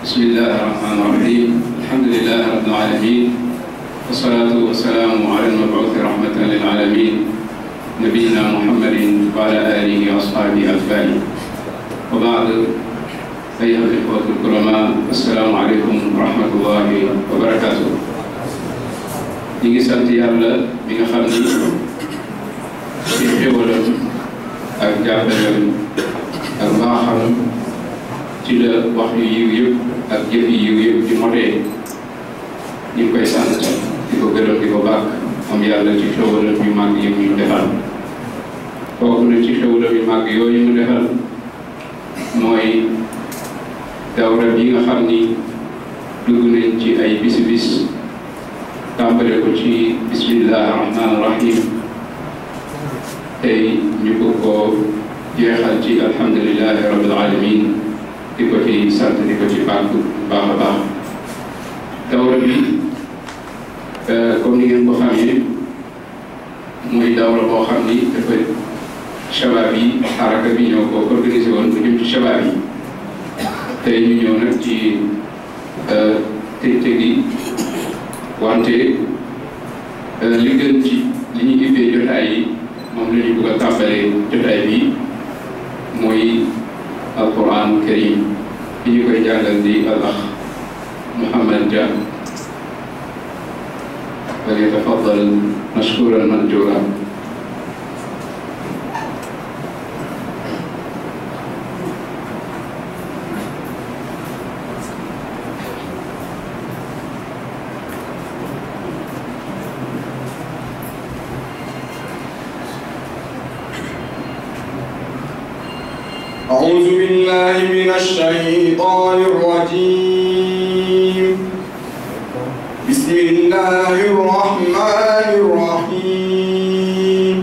بسم الله الرحمن الرحيم الحمد لله رب العالمين والصلاة والسلام على المبعوث رحمة للعالمين نبينا محمد وعلى آله وأصحابه أجمعين وبعد أيها الإخوة الكرماء السلام عليكم ورحمة الله وبركاته ñi ngi sant yàlla mi nga xam ni ci xéwalam ak jàppaleem ak mbaaxam ci la wax yu yiw yëpp ak jëf yu yiw yëpp di motee ñu ngi koy sant di ko gërëm di ko bàkk am yàlla ci xéwalam yu màgg yi ñu defal bokk na ci xéwalam yu màgg yooyu mu defal mooy dawra bi nga xam ni dugg nañ ci ay bisi bis tàmbale ko ci bismillahi rahmaani rahim tey ñu ko ko jeexal ci alhamdulilahi rabbil alamin di ko ci sant di ko ci bàkk baax a baax dawra bi comme ni ngeen ko xamee muy dawra boo xam ni dafa shabaab yi xaraka bi ñoo ko organisé woon bu jëm ci shabaab yi tey ñu ñëw nag ci tëj gi wante li gën ci li ñu ubbee jotaay yi moom la ñu bëgg a tàmbalee jotaay bi mooy alquran karim bi ñu koy jàngal di al ax Mouhamed Dia falyatafaddal mashkuran manjura أعوذ بالله من الشيطان الرجيم بسم الله الرحمن الرحيم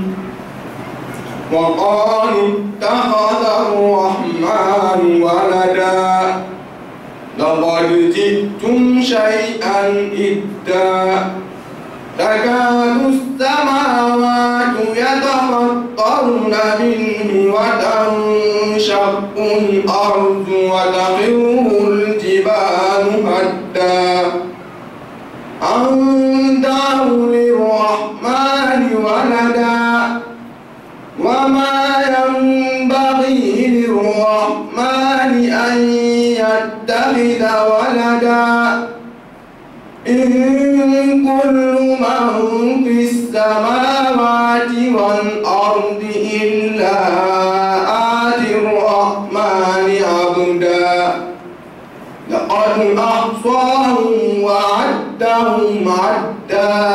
وقالوا اتخذ الرحمن ولدا لقد جئتم شيئا إدا تكاد السماوات يتفطرن منه وتنشق الأرض وتخر الجبال هدا أن دعوا للرحمن ولدا وما ينبغي للرحمن أن يتخذ ولدا إن كل من في السماوات والأرض إلا آتي الرحمن عبدا لقد أحصاهم وعدهم عدا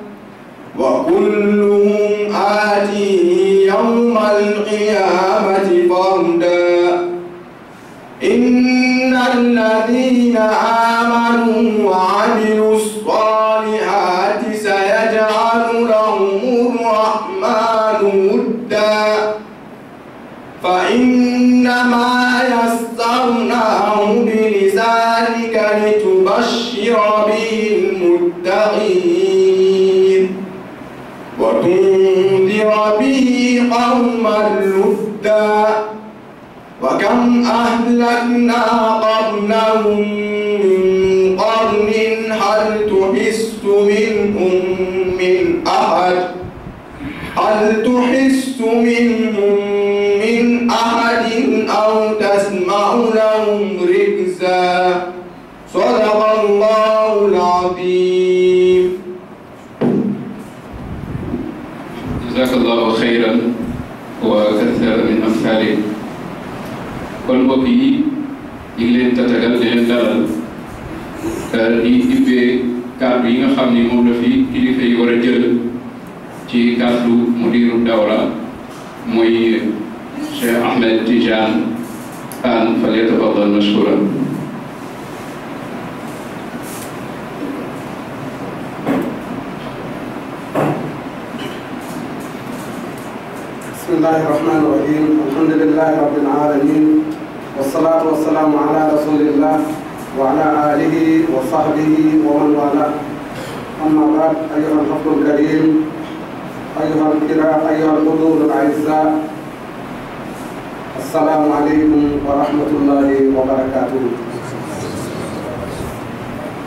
وكلهم آتيه يوم القيامة فردا إن الذين آمنوا وعملوا الصالحات سيجعل لهم الرحمن ودا فإنما يسرناه بلسانك لتبشر به المتقين وتنذر به قوما لدا وكم أهلكنا قبلهم من قرن هل تحس منهم من أحد هل تحس منهم من أحد أو تسمع لهم ركزا صدق الله العظيم jazakallahu xayran wa kathara min amthalik kon mbokk yi ñu ngi leen tatagal di leen dalal di ubbee kàddu yi nga xam ni moom la fi kilifa yi war a jël ci kàddu mudiru dawra mooy Cheikh Ahmed Tidiane Anne falyatafaddal mashkuran بسم الله الرحمن الرحيم الحمد لله رب العالمين والصلاة والسلام على رسول الله وعلى آله وصحبه ومن والاه أما بعد أيها الحفظ الكريم أيها الكرام أيها الحضور الأعزاء السلام عليكم ورحمة الله وبركاته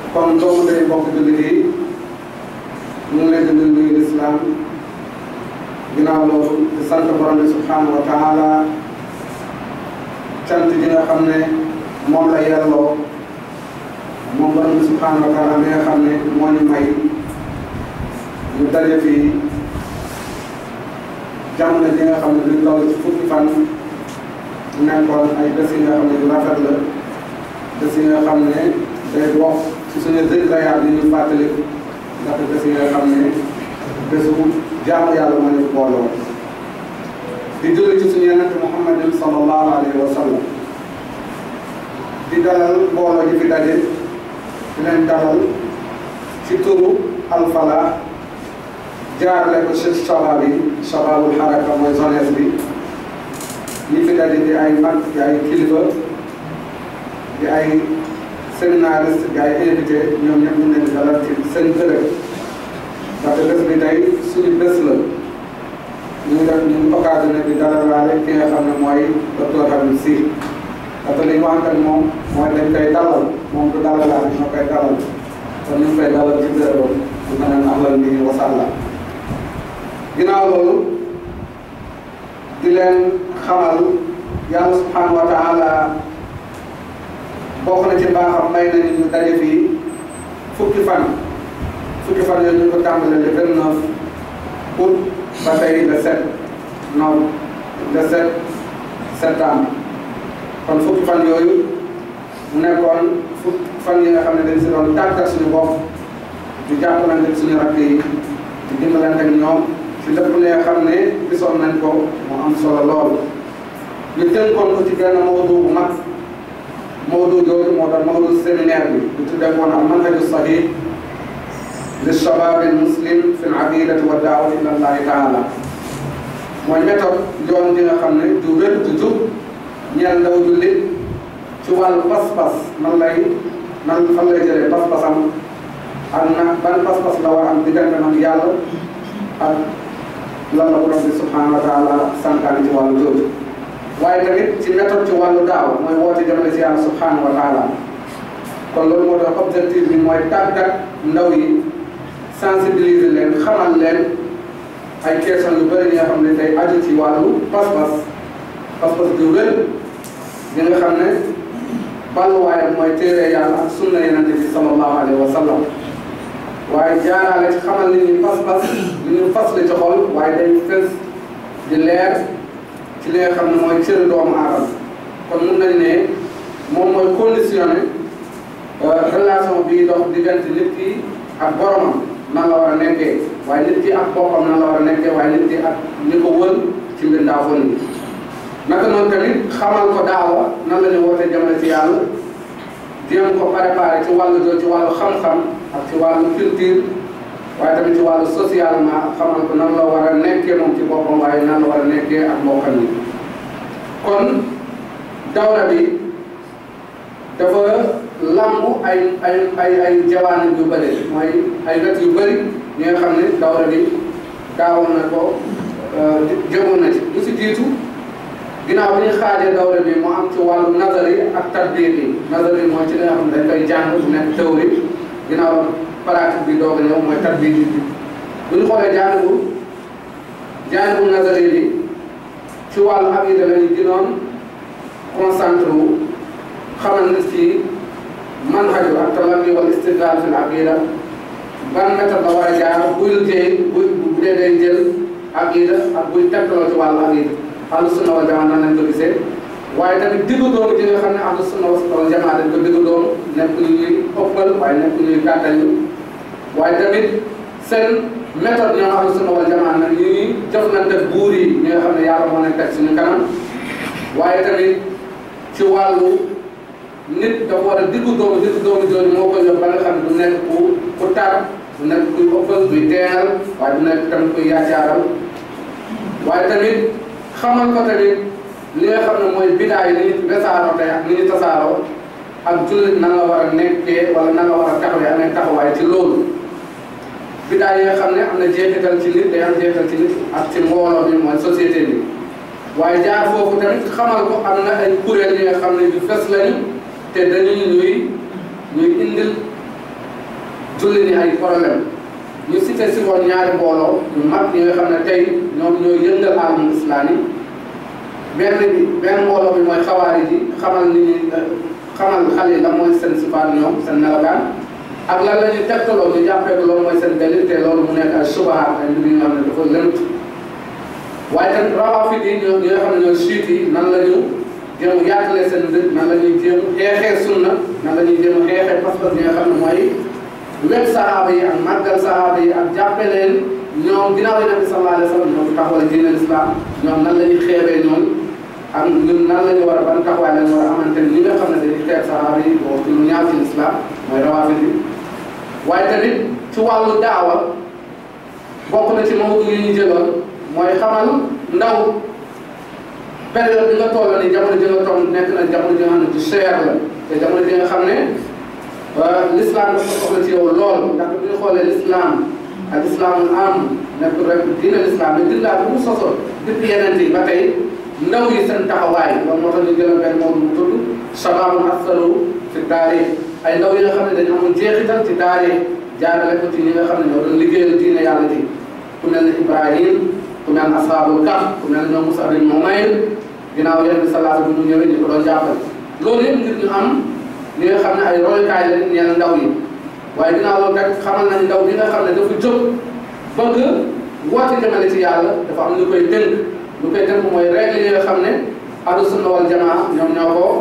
kon doomu day bokk jullit yi ñu ngi leen di nuyu nuyu lislaam ginnaaw loolu di sant borom bi subhanahu wa taala cant ji nga xam ne moom la yelloo moom borom bi subhanahu wa taala mi nga xam ne moo ñu may ñu daje fii jamono ji nga xam ne duñ toll ci fukki fan nekkoon ay bés yi nga xam ne yu rafet la bés yi nga xam ne day bokk ci suñu zikriyaat yi ñu fàttali ndax bés yi nga xam ne bésu jaamu yàlla moo ñu booloo di julli ci suñu yonente Muhammadin sallallahu alayhi wa sallam di dalal mbooloo ji fi daje di leen dalal ci turu alfala jaarale ko ci shabab yi shababul haraka mooy jeunesse bi ñi fi daje di ay mag di ay kilifa di ay séminariste di ay invité ñoom ñëpp ñu leen di dalal ci seen bërëb parce que bés bi tey suñu bés la ñu ngi def ñu ngi occasionné di dalalaale ki nga xam ne mooy docteur Habib Sy parce que li ñu waxante ak moom mooy dañ koy dalal moom du dalalaale ñoo koy dalal kon ñu ngi koy dalal ci bërëbam bu mel ne ahlan bi wa sahlan ginnaaw loolu di leen xamal yàlla subhanahu wa taala bokk na ci mbaaxam may nañu ñu daje fii fukki fan fukki fan yooyu ñu ko tàmbalee le vingt neuf août ba tey le sept nov le sept septembre kon fukki fan yooyu mu nekkoon fukki fan yi nga xam ne dañ si doon tàggat suñu bopp di jàppalante suñu rakk yi di dimbalante ak ñoom ci lépp li nga xam ne gisoon nañ ko mu am solo lool ñu tënkoon ko ci benn mawdu bu mag mawdu jooju moo doon mawdu séminaire bi ñu tuddee woon al manhaju sahih li shabab al muslim fi al aqidati wa daawati ila allahi taala mooy méthode yoon bi nga xam ne du wér du jub ñeel ndaw jullit ci wàllu pas-pas nan lay nan fan lay jëlee pas-pasam ak na ban pas-pas la war am diggante nag yàlla ak lan la borom bi subhanahu wa taala santaane ci wàllu jooju waaye tamit ci méthode ci wàllu daaw mooy woote jëmale ci yàlla subhanahu wa taala kon loolu moo tax objectif bi mooy tàggat ndaw yi sensibiliser leen xamal leen ay question yu bëri yi nga xam ne day aju ci wàllu pas-pas pas-pas du wér yi nga xam ne balluwaayam mooy téere yàlla ak sunna yenante bi sallallahu alayhi wa sallam waaye jaaraale ci xamal nit ñi pas-pas li ñu fas la ci xol waaye day fës di leer ci li nga xam ne mooy cëri doomu aadama kon mun nañ ne moom mooy conditionné relation bii dox diggante nit ki ak boromam nan la war a nekkee waaye nit ki ak boppam nan la war a nekkee waaye nit ki ak ñi ko wër ci mbindaafoon yi naka noonu tamit xamal ko daawa nan la ñu woote jëmale ci yàlla jéem ko préparé ci wàllu joo ci wàllu xam-xam ak ci wàllu culture waaye tamit ci wàllu socialement xamal ko nan la war a nekkee moom ci boppam waaye nan la war a nekkee ak mbokkam yi kon dawra bi dafa lambu ay ay ay ay jawaani yu bëri mooy ay wet yu bëri ñi nga xam ne dawra bi daawoon na ko jëmoon na ci lu si jiitu ginnaaw bi ñu xaajee dawra bi mu am ci wàllu nazari ak tatbiq yi nazari mooy ci li nga xam ne dañ koy jàng bu nekk théorie ginnaaw pratique bi doog a ñëw mooy tatbiq bi bu ñu xoolee jaanibu jaanibu nazari bi ci wàllu aqida la ñu gënoon concentré wu xamal nit ki manhaju ak talaqi wal istidlal fi l aqida ban méthode la war a jaar buy liggéey buy bu dee day jël aqida ak buy tegtaloo ci wàllu aqida ahlu sunna wal jamaa nan lañ ko gisee waaye tamit diggu doomu ji nga xam ne ahlu sunna wal jamaa dañ ko diggu doomu nekk ñu ñuy ëppal waaye nekk ñuy gàttal ñu waaye tamit seen méthode ñoom ahlu sunna wal jamaa nag ñu ngi jëflante buur yi ñi nga xam ne yàlla moo leen teg suñu kanam waaye tamit ci wàllu nit dafa war a diggu doomu diggu doomu jooju moo koy jox ba nga xam ne du nekk ku ku tar du nekk kuy ëppal kuy teenal waaye du nekk tamit kuy yaacaaral waaye tamit xamal ko tamit li nga xam ne mooy bidaa yi ni ñu wesaaroo tey ak ni ñu tasaaroo ak jullit nan la war a nekkee wala nan la war a taxawee amee taxawaay ci loolu bidaa yi nga xam ne am na jeexital ci nit day am jeexital ci nit ak ci mbooloo bi mooy société bi waaye jaar foofu tamit xamal ko am na ay kuréel yi nga xam ne yu fes lañu te dañuy ñuy ñuy indil julli ni ay problème ñu cité si woon ñaari mbooloo ñu mag ñi nga xam ne tey ñoom ñooy yëngal alamul islam yi benn bi benn mbooloo bi mooy xawaari ji xamal ni ñi xamal xale yi la mooy seen sifaat ñoom seen melokaan ak lan la ñuy tegtaloo ñu jàppee ko loolu mooy seen dalil te loolu mu nekk ay subahaat ay mbir yi nga xam ne dafa lënt waaye tamit rawaafid yi ñoo ñi nga xam ne ñooy siit yi nan la ñu jéem a yaatalee seen dëkk nan la ñuy jéem xeexee sunna nan la ñuy jéem a xeexee pas-pas yi nga xam ne mooy wet sahaaba yi ak màggal sahaaba yi ak jàppe leen ñoom ginnaaw yi nabi sallallahu alayhi wa sallam ñoo fi taxawal diine l'islam ñoom nan la ñuy xeebee ñoom ak ñun nan la ñu war a ban taxawaay la ñu war a amante ni nga xam ne dañuy xeeb sahaaba yi boo ci lu ñaaw ci l'islam mooy rawaafid yi waaye tamit ci wàllu daawa bokk na ci mawdu yi ñu jëloon mooy xamal ndaw période bi nga toll ni jamono ji nga toll nekk na jamono ji nga xam ne du cher la te jamono ji nga xam ne l'islam dafa soxla ci yow lool ndax bu ñu xoolee l'islam ak islamul am nekk rek diine l'islam mais dinaa bu mu sosoon depuis yeneen yi ba tey ndaw yi seen taxawaay loolu moo tax ñu jëloon benn moom mu tudd shababun asaru fi taarix ay ndaw yi nga xam ne dañu amoon jeexital ci taarix jaarale ko ci ñi nga xam ne ñoo doon liggéeyal diine yàlla ji ku mel ne Ibrahim ku mel ne ashabul kaf ku mel ne ñoom Musa bin Umayr ginnaaw yenn salaatu bi mu ñëwee ñu ko doon jàppale loolu yëpp ngir ñu am li nga xam ne ay royukaay la ñeel ndaw yi waaye ginnaaw loolu rek xamal nañ ndaw bi nga xam ne dafa jóg bëgg woote jëmale ci yàlla dafa am lu koy tënk lu koy tënk mooy règle yi nga xam ne ahlu sunna wal jamaa ñoom ñoo ko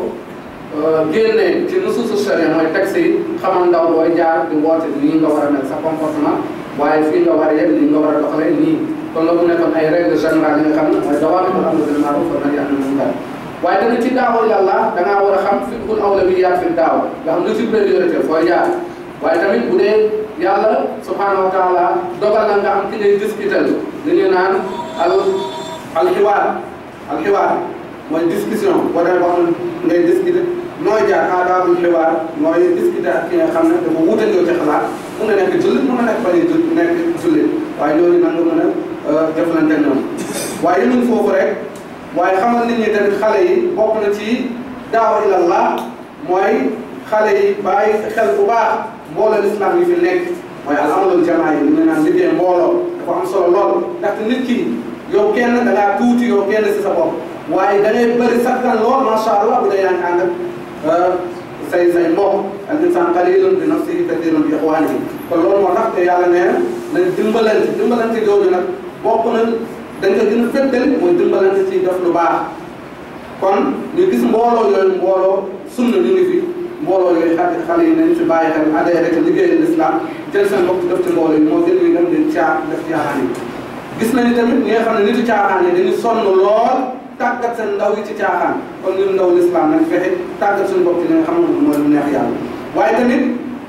génne ci nusuusu sharia mooy texte yi xamal ndaw booy jaar di woote nii nga war a mel sa comportement waaye fii nga war a yem nii nga war a doxalee nii kon loolu nekkoon ay règle générale yi nga xam ne mooy dawaamitul amri bil ma'ruf wa nahyi anil munkar waaye tamit ci daawa yàlla da ngaa war a xam fiqhul awlawiyyaat fi daawa nga xam lu ci priorité fooy jaar waaye tamit bu dee yàlla subhanahu wa taala dogal na nga am ki ngay discuter li ñu naan al alxiwaar alxiwaar mooy discussion boo demee ba xam ngay discuter nooy jaar aadaabul xiwaar mooy discuter ak ki nga xam ne dafa wuute yow ci xalaat mun na nekk jullit mun na nekk bañ a jul nekk jullit waaye loolu nan nga mën a jëflante ak ñoom waaye yemuñ foofu rek waaye xamal nit ñi tamit xale yi bokk na ci daawa ilallah mooy xale yi bàyyi xel bu baax mbooloo islam yi fi nekk mooy al amalul jamaa yi ñu naan liggéey mbooloo dafa am solo lool ndaxte nit ki yow kenn da ngaa tuuti yow kenn si sa bopp waaye da ngay bëri sakkan lool macha allah bu dee yaa ngi ànd ak say say mbokk al insan qalilun bi nafsihi kathirun bi ixwanihi kon loolu moo tax te yàlla nee na nañ dimbalante dimbalante jooju nag bokk na dañ ko gën a féddal mooy dimbalante ci def lu baax kon ñu gis mbooloo yooyu mbooloo sunna ñu ngi fi mbooloo yooyu xale xale yi nañ ci bàyyi xel adhéré ci liggéeyal l'islam jël seen bopp def ci mbooloo yi moo gën ñuy dem di caa def caaxaan yi gis nañu tamit ñi nga xam ne nitu caaxaan yi dañu sonn lool tàggat seen ndaw yi ci caaxaan kon ñun ndaw l'islam nañ fexe tàggat suñu bopp ci li nga xam ne mooy lu neex yàlla waaye tamit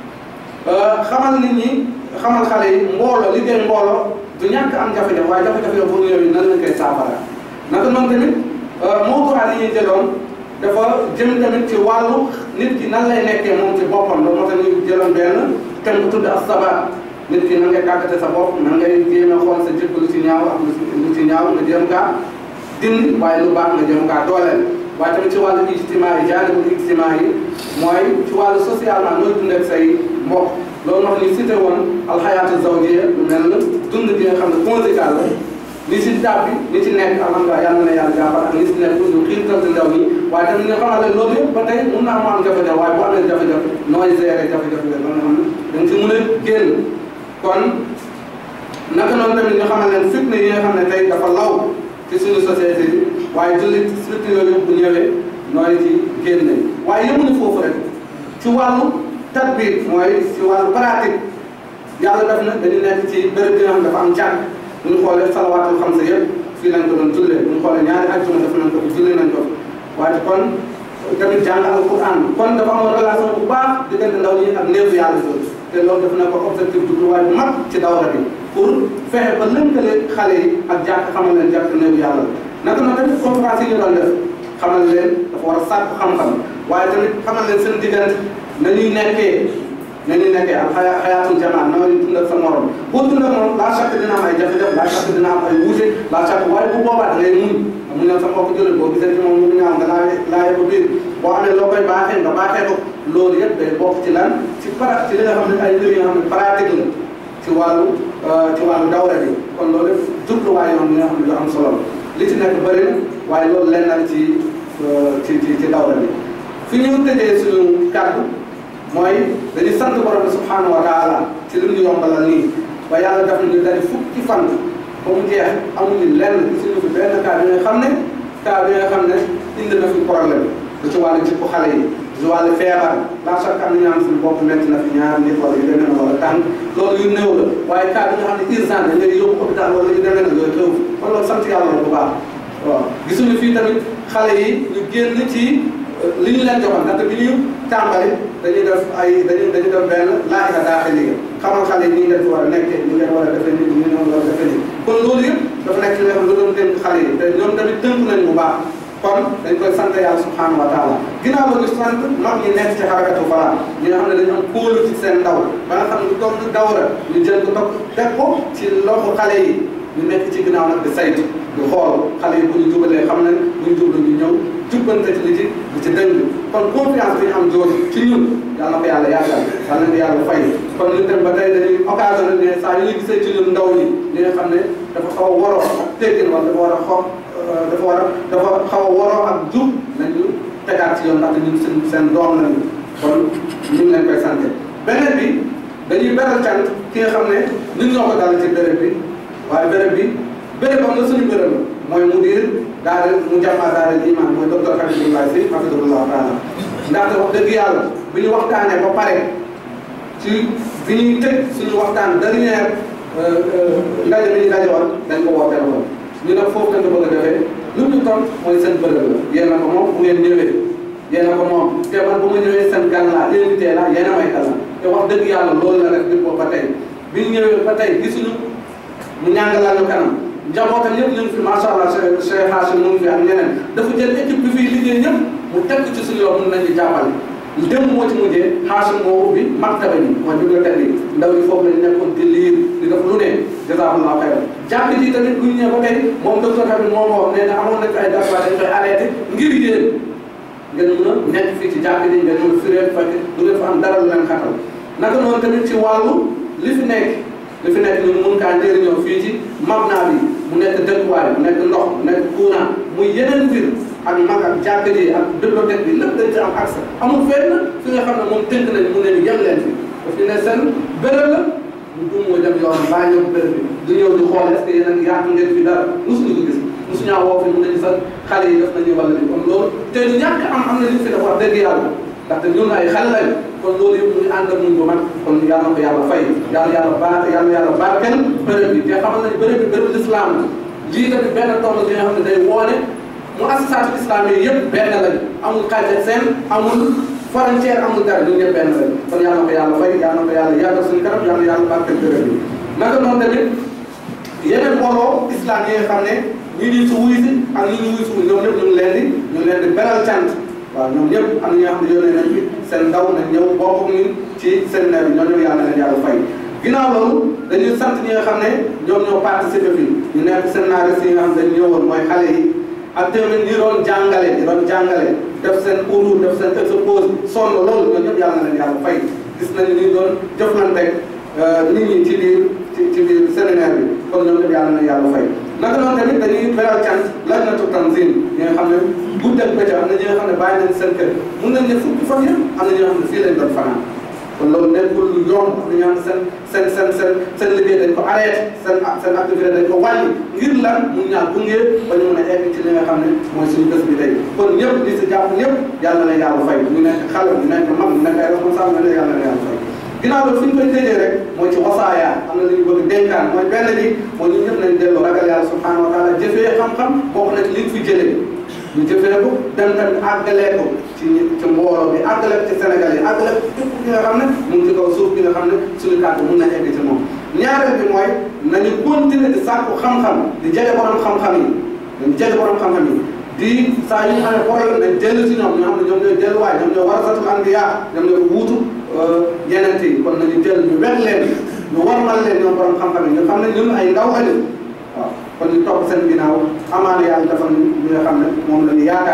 xamal nit ñi xamal xale yi mbooloo liggéey mbooloo du ñàkk am jafe-jafe waaye jafe-jafe yoo boobu yooyu nan lañ koy saafara naka noonu tamit mawduwaat yi ñuy jëloon dafa jëm tamit ci wàllu nit ki nan lay nekkee moom ci boppam loolu moo tax ñu jëloon benn thème bu tudd as-sabar nit ki nan ngay tàggate sa bopp nan ngay jéem a xool sa jikko lu ci ñaaw ak lu ci ñaaw nga jéem kaa dindi waaye lu baax nga jéem kaa dooleel waaye tamit ci wàllu ijtimaa yi jaanibul ijtimaa yi mooy ci wàllu socialement nooy dund ak say mbokk loolu wax ni cité woon alxayaatu zawjiya lu mel na dund bi nga xam ne conjugal la li si daab bi li ci nekk alhamdulilah yàlla na yàlla jàppal ak li si nekk ñu xiirtal ci ndaw ñi waaye tamit nga xamal ne loolu yëpp ba tey mun naa mu am jafe-jafe waaye bu amee jafe-jafe nooy gérer jafe-jafe la nga xam ne da nga si mën a génn kon naka noonu tamit ñu xamal leen fitna yi nga xam ne tey dafa law ci suñu société bi waaye jullit surtout yooyu yëpp bu ñëwee nooy ci génne waaye yemuñu foofu rek ci wàllu tatbiir mooy ci wàllu pratique yàlla def na dañu nekk ci béréb bi nga xam dafa am jàkk bu ñu xoolee salawaatul xamsa yëpp fii lañ ko doon jullee bu ñu xoolee ñaari ajjuma def nañ ko jullee nañ ko waaye kon tamit jàng alquran kon dafa amoon relation bu baax diggante ndaw ñi ak néew yàlla jooju te loolu def na ko objectif bu waaye bu mag ci dawra bi pour fexe ba lënkale xale yi ak jàkk xamal leen jàkk néew yàlla naka noonu tamit conférence yi ñu doon def xamal leen dafa war a sàkku xam-xam waaye tamit xamal leen seen diggante nañuy nekkee nañuy nekkee ak xaya xayaatul jamaa na ngay dund ak sa morom boo dund ak moom laa chaque dina am ay jafe-jafe laa chaque dina am ay wuute laa chaque waaye bu boobaa da ngay muñ muñ na sa mbokk jullit boo gisee ci moom mu ñaaw nga laa laa yëpp biir boo amee loo koy baaxee nga baaxee ko loolu yëpp day bokk ci lan ci para ci li nga xam ne ay mbir yi nga xam ne pratique la ci wàllu ci wàllu dawra bi kon loolu yëpp jubluwaay yoon yi nga xam ne yu am solo la li ci nekk bëri na waaye loolu lenn la ci ci ci ci dawra bi fi ñu tëjee suñu kàddu mooy dañuy sant borom bi subhanahu wa taala ci li ñu yombalal nii ba yàlla def nañu dari fukki fan ba mu jeex amuñu lenn gisuñu fi benn cas bi nga xam ne cas bi nga xam ne indi na fi problème du ci wàllu jikko xale yi du ci wàllu feebar la chaque am na ñaan suñu bopp métti na fi ñaar nit wala yu demee na wala tànk loolu yu néew la waaye cas bi nga xam ne urgent dañ lay yóbbu hôpital wala yu demee na yooyu xew kon loolu sant yàlla la bu baax waaw gisuñu fii tamit xale yi ñu génn ci li ñu leen joxoon ndaxte bi ñu tàmbali dañuy def ay dañuy dañuy def benn laajka daaxee liggéey xamal xale yi nii ngeen fi war a nekkee nii ngeen war a defee nii nii ngeen war a defee nii kon loolu yëpp dafa nekk li nga xam ne lu doon dénk xale yi te ñoom tamit tënk nañ bu baax kon dañ koy sant yàlla subhanahu wa taala ginnaaw la ñu sant mag ñi nekk ci xarakatu Fala ñi nga xam ne dañu am kóolu ci seen ndaw ba nga xam ne doom dawra ñu jël ko topp teg ko ci loxo xale yi ñu nekk ci ginnaaw nag di saytu di xool xale yi bu ñu jubalee xam nañ bu ñu jublu ñu ñëw jubbante ci li ci li ci dëng kon confiance bi ñu am jooju ci ñun yàlla na ko yàlla yàggal yàlla na yàlla fay kon ñu dem ba tey dañuy occasion ne saa yu ñu gisee ci ñun ndaw ñi li nga xam ne dafa xaw a waroo ak teggin wala dafa war a xaw dafa war a dafa xaw a waroo ak jub nañu tegaat ci yoon ndaxte ñun seen seen doom lañu kon ñu ngi leen koy sant beneen bi dañuy beral cant ki nga xam ne ñun ñoo ko dal ci béréb bi waaye béréb bi béréb am na suñu béréb la mooy mudir daal mu jàmmaa daal iman mooy docteur Habibullah Si hafidullah taala ndaxte wax dëgg yàlla bi ñu waxtaanee ba pare ci bi ñuy tëj suñu waxtaan dernière ndaje bi ñu daje woon dañ ko woo téléphone ñu ne foofu lañ ko bëgg a defee lu ñu toll mooy seen bërëb la yéen a ko moom bu ngeen ñëwee yéen a ko moom te man bu ma ñëwee seen gan laa invité la yéen a may kala te wax dëgg yàlla loolu la def bi ko ba tey bi ñu ñëwee ba tey gisuñu mu ñàngalal ñu kanam njabootam yëpp ñu ngi fi macha allah Cheikh Cheikh Hachim mu ngi fi ak ñeneen dafa jël équipe bi fiy liggéey ñëpp mu teg ci suñu yoon mun nañu jàppale démb moo ci mujjee Hachim moo ubbi maktaba bi mooy bibliothèque bi ndaw yi foofu lañ nekkoon di liir di def lu ne jazakallahu xayran jàkk ji tamit bu ñu ñëwee ba tey moom docteur Habib moo ma wax nee na amoon na ay dara dañ koy arrêté ngir yéen ngeen mun a nekk fii ci jàkk ji ngeen mun a firee fekk du ngeen fa am dara lu leen xatal naka noonu tamit ci wàllu li fi nekk li fi nekk ñu mun kaa njëriñoo fii ci mabna bi mu nekk dëkkuwaay mu nekk ndox mu nekk courant muy yeneen mbir ak mag ak jàkk ji ak bibliothèque bi lépp dañ ci am accès amul fenn fi nga xam ne moom tënk nañ mu ne ni yem leen fi daf ñu ne seen béréb la mu dum mooy dem yoon baa ñëw béréb bi du ñëw di xool est-ce que yéen a yaatu ngeen fi dara mosuñu ko gis mosuñaa woo fi mun nañu sax xale yi def nañu wala ni kon loolu te ñu ñàkk am am na li fi def wax dëgg yàlla ndaxte ñun ay xale lañ kon loolu yëpp mu ngi ànd ak ñun bu mag kon yàlla na ko yàlla fay yàlla yàlla baax yàlla yàlla barkeel béréb bi te xamal nañu béréb bi béréb l'islam la lii tamit benn tomb bi nga xam ne day woone mu assisaatu islam yi yëpp benn lañ amul xaaj ak seen amul frontière amul dara ñun ñëpp benn lañ kon yàlla na ko yàlla fay yàlla na ko yàlla yàggal suñu kanam yàlla yàlla barkeel béréb bi naka noonu tamit yeneen mbooloo islam yi nga xam ne ñi di su wuy si ak ñi ñu wuy si ñoom ñëpp ñu ngi leen di ñu ngi leen di beral cant waaw ñoom ñëpp am na ñoo xam ne yónnee nañ fi seen ndaw nañ ñëw bokk ak ñun ci seen nawet bi ñoo ñëw yàlla na leen yàlla fay ginnaaw loolu dañuy sant ñi nga xam ne ñoom ñoo participé fii ñu nekk scénariste yi nga xam ne dañu ñëwoon mooy xale yi ak tamit ñi doon jàngale ñi doon jàngale def seen cours def seen expose sonn loolu ñoo ñëpp yàlla na leen yàlla fay gis nañu ni doon jëflante nit ñi ci biir ci ci biir séminaire bi kon ñoom ñëpp yàlla na yàlla fay naka noonu tamit dañuy beral cant lajnatu tanzim ñi nga xam ne guddeeg bëccëg am na ñi nga xam ne bàyyi nañ seen kër mun nañ ne fukki fan yëpp am na ñi nga xam ne fii lañ doon fanaan kon loolu nekkul lu yomb am na ñoo xam ne seen seen seen seen seen liggéey dañ ko arrêté seen seen activité dañ ko wàññi ngir lan mun ñaa gunge ba ñu mën a egg ci li nga xam ne mooy suñu bés bi tey kon ñëpp di si jàpp ñëpp yàlla na yàlla fay ñu nekk xale ñu nekk mag ñu nekk ay responsable na yàlla na yàlla fay ginnaaw loolu fi ñu koy tëjee rek mooy ci wasaaya am na lu ñu bëgg dénkaan mooy benn bi mooy ñun ñëpp nañ dellu ragal yàlla subhanahu wa taala jëfee xam-xam bokk na ci liñ fi jëlee ñu jëfee ko dem tamit àggalee ko ci ñi ci mbooloo bi àggale ko ci Sénégal yi àggale ko képp ki nga xam ne mu ngi ci kaw suuf bi nga xam ne suñu kàddu mun na egg ci moom ñaareel bi mooy nañu continuer di sàkku xam-xam di jege borom xam-xam yi dañu jege borom xam-xam yi di saa yu ñu amee problème nañ dellu si ñoom ñoo xam ne ñoom ñooy delluwaay ñoom ñooy warasatul anbiya ñoom ñooy wuutu yeneen yi kon nañu jël ñu wet leen ñu warmal leen ñoom borom xam-xam yi ñu xam ne ñun ay ndaw ëllëg waaw kon ñu topp seen ginnaaw amaana yàlla dafa ñu nga xam ne moom la ñu yaakaar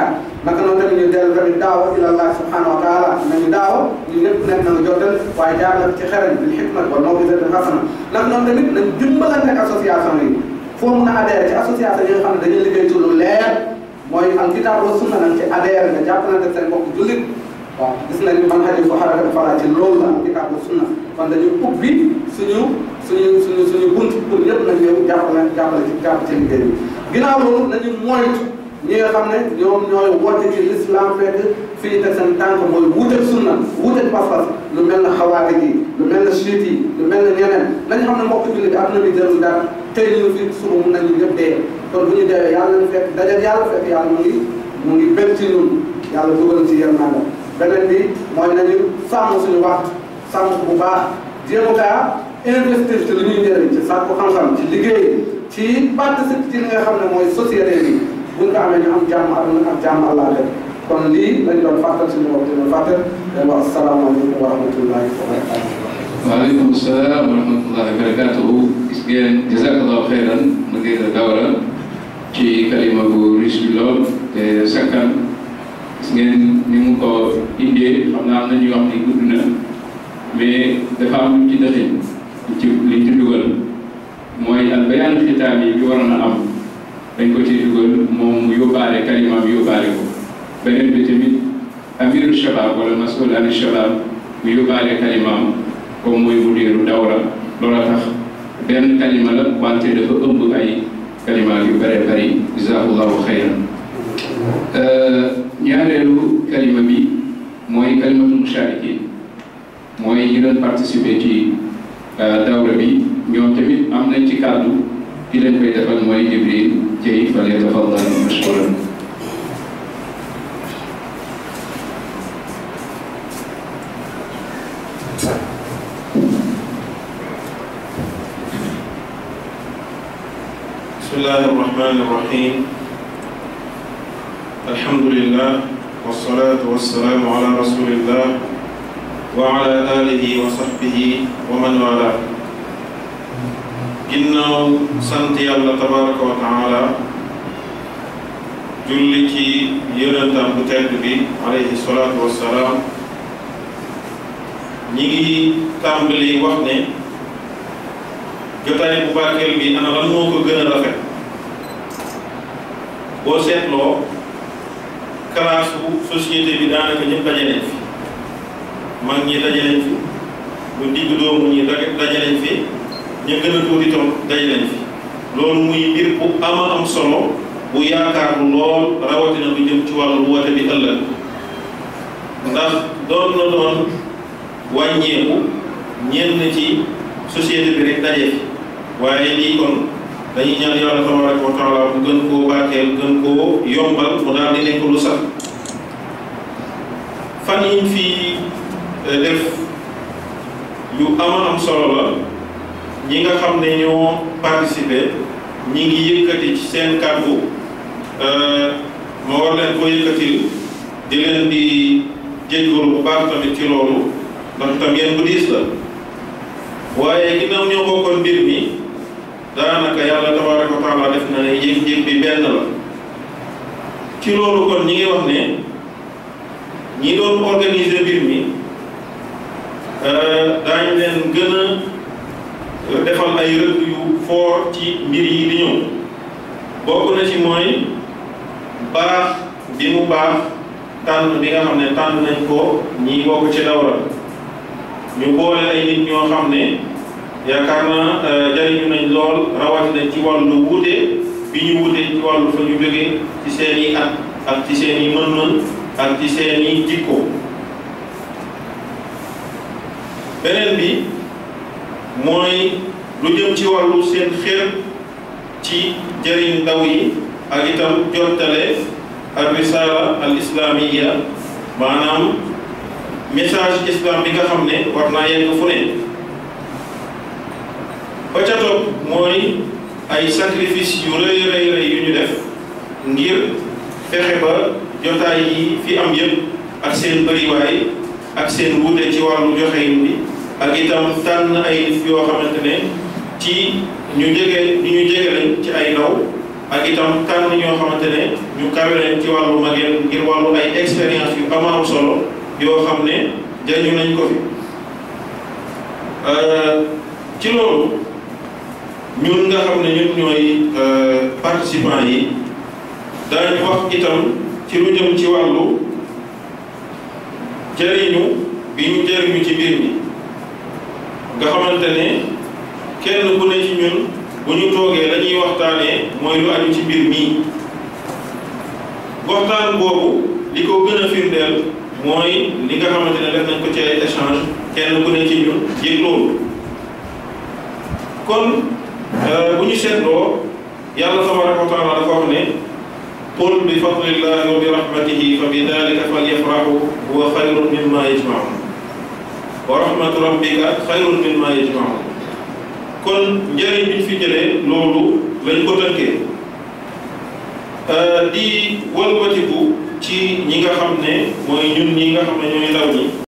naka noonu tamit ñu dellu tamit daawa ila allah subhanahu wa taala nañu daawa ñu ñëpp nekk nañu jotal waaye jaar na ci xereñ bil xikma wa maw'izatin hasana naka noonu tamit nañ dimbalante ak association yi foo mun a adhéré ci association yi nga xam ne dañuy liggéey ci lu leer mooy al kitaab wa sunna nañ ci adhéré nga jàppalante seen mbokk jullit waaw gis nañu man xarit ko xaraka fara ci loolu la al kitaab wa sunna kon dañu ubbi suñu suñu suñu suñu bunt pour ñëpp nañ ñëw jàppale jàppale ci jàpp ci liggéey bi ginnaaw loolu nañu moytu ñi nga xam ne ñoom ñooy woote ci l'islam fekk fi ñu teg seen tànk mooy wuuteeg sunna wuuteeg pas-pas lu mel ne xawaari yi lu mel ne chiite yi lu mel ne ñeneen nañu xam ne mbokk jullit bi adduna bi jëlul dara tey ñu fi suba mun nañu ñëpp dee kon bu ñu deewee yàlla nañu fekk dajeeg yàlla fekk yàlla mu ngi mu ngi bëgg ci ñun yàlla dugal ci yéen naa beneen bi mooy nañu sàmm suñu waxtu sàmm ko bu baax jéem kaa investir ci li ñuy njëriñ ci sàkku xam-xam ci liggéey ci participe ci li nga xam ne mooy société bi buñ ko amee ñu am jàmm aduna am jàmm àllaa def kon lii lañ doon fàttal suñu bopp dina fàttal leen wax asalaamaaleykum wa rahmatullahi wa barakatuh waaleykum salaam wa rahmatullahi wa barakatuhu gis ngeen jazakallahu xeyran mudir dawra ci kalima bu riche bi lool te sakkan gis ngeen ni mu ko indee xam naa am na ñuy wax ni gudd na mais dafa am lu ci dëxin ci liñ ci dugal mooy al bayaan xitaam yi bi waroon a am dañ ko ci dugal moom mu yóbbaale kalima bi yóbbaale ko beneen bi tamit amiru shabab wala masul ani shabab mu yóbbaale kalimaam comme mooy mudiru dawra loola tax benn kalima la wante dafa ëmb ay kalimaat yu bare bari jazakallahu xayran ñaareelu kalima bi mooy kalimatul musharikin mooy ñi doon participer ci dawra bi ñoom tamit am nañ ci kàddu ki leen koy defal mooy Jibril Dieye fal yatafaddal mashkuran بسم الله الرحمن الرحيم الحمد لله والصلاة والسلام على رسول الله وعلى آله وصحبه ومن والاه ginnaaw sant yàlla tabaraka wa taala julli ci yonentam bu tedd bi alayhi salaatu wassalaam ñi ngi tàmbali wax ne jotaay bu barkeel bi ana lan moo ko gën a rafet boo seetloo classe bu société bi daanaka ñëpp daje nañ fi mag ñi daje nañ fi lu digg doomu ñi daje nañ fi ñu gën a tuuti tam daje nañ fi loolu muy mbir bu ama am solo bu yaakaar lool rawatina lu jëm ci wàllu woote bi ëllëg ndax doon na doon wàññeeku ñenn ci société bi rek daje fi waaye lii kon dañuy ñaan yàlla tabaraka wa taala bu gën koo barkeel gën koo yombal mu daal di nekk lu sax fan yiñ fi def yu ama am solo la ñi nga xam ne ñoo participer ñi ngi yëkkati ci seen kàddu ma war leen ko yëkkatil di leen di jéggalu bu baax tamit ci loolu ndax tam yéen bu diis la waaye ginnaaw ñoo bokkoon mbir mi daanaka yàlla tabaraka wa taala def na ne yëg-yëg bi benn la ci loolu kon ñi ngi wax ne ñi doon organiser mbir mi daañu leen gën a defal ay rëdd yu foor ci mbir yi di ñëw bokk na ci mooy baax bi mu baax tànn bi nga xam ne tànn nañ ko ñi bokk ci dawra ñu boole ay nit ñoo xam ne yaakaar naa jariñu nañ lool rawatina ci wàllu wuute bi ñu wuute ci wàllu fa ñu jógee ci seen i at ak ci seen i mën-mën ak ci seen i jikko beneen bi mooy lu jëm ci wàllu seen xeer ci jëriñ ndaw yi ak itam jottale ak risala al islamiya maanaam message islam bi nga xam ne war naa yegg fu ne ba ca topp mooy ay sacrifice yu rëy rëy rëy yu ñu def ngir fexe ba jotaay yi fi am yëpp ak seen bëriwaay ak seen wuute ci wàllu joxeyin bi ak itam tànn ay nit yoo xamante ne ci ñu jege ñu ñu jege lañ ci ay ndaw ak itam tànn ñoo xamante ne ñu kawe leen ci wàllu mageel ngir wàllu ay expérience yu ama am solo yoo xam ne jëriñu nañ ko fi ci loolu ñun nga xam ne ñun ñooy participants yi daañu wax itam ci lu jëm ci wàllu jëriñu bi ñu jëriñu ci mbir mi nga xamante ne kenn ku ne ci ñun bu ñu toogee la ñuy waxtaanee mooy lu aju ci mbir mii waxtaan boobu li ko gën a firndeel mooy li nga xamante ne def nañ ko ci ay échange kenn ku ne ci ñun yëg loolu kon bu ñu seetloo yàlla tabaraka wa taala dafa wax ne qul bi fadlillahi wa bi rahmatihi fa bi dalika falyafrahu huwa xayrun mimma yajmaun wa rahmatu rabbika xayrun mimma yajmaun kon njëriñ bi ñu fi jëlee loolu lañ ko tënkee di wëlbatiku ci ñi nga xam ne mooy ñun ñi nga xam ne ñooy ndaw ñi